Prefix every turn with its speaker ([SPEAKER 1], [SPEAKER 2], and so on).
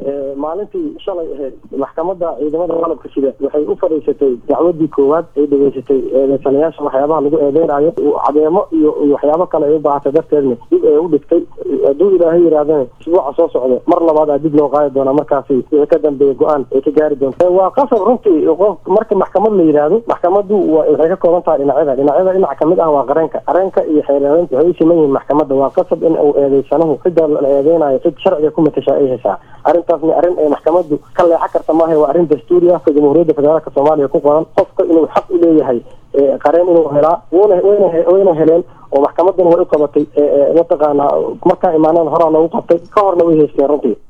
[SPEAKER 1] maalintii shalay ahayd maxkamadda ciidamada qalabka sida waxay u fadhiisatay dacwadii koowaad ay dhegeysatay eedeysanayaasha waxyaabaha lagu eedeynayo cadeemo iyo waxyaabo kale ay u baahatay darteedna dib ay u dhigtay hadduu ilaahay yidhaahdana isbuuca soo socda mar labaad aa dib loo qaadi doonaa markaasi wixii ka dambeeya go-aan ay ka gaari doonta waa qasab runtii qof marka maxkamad la yidhaahdo maxkamaddu waxay ka kooban tahay dhinacyada dhinacyada dhinac kamid ah waa qareenka qareenka iyo xeeraadeynta waxay u siman yihiin maxkamadda waa qasab in uu eedeysanahu cidda la eedeynayo cid sharciga ku matashaa ay heshaa arrintaasna arrin ay maxkamaddu ka leexa karta maaha waa arrin dastuuri ah jamhuuriyadda federaalka soomaaliya ku qoran qofka inuu xaq u leeyahay qareen inuu helaa wuna wayna wayna heleen oo maxkamaddana way u qabatay mataqaanaa markaa imaanada horaa loogu qabtay ka horna way haysteen runtii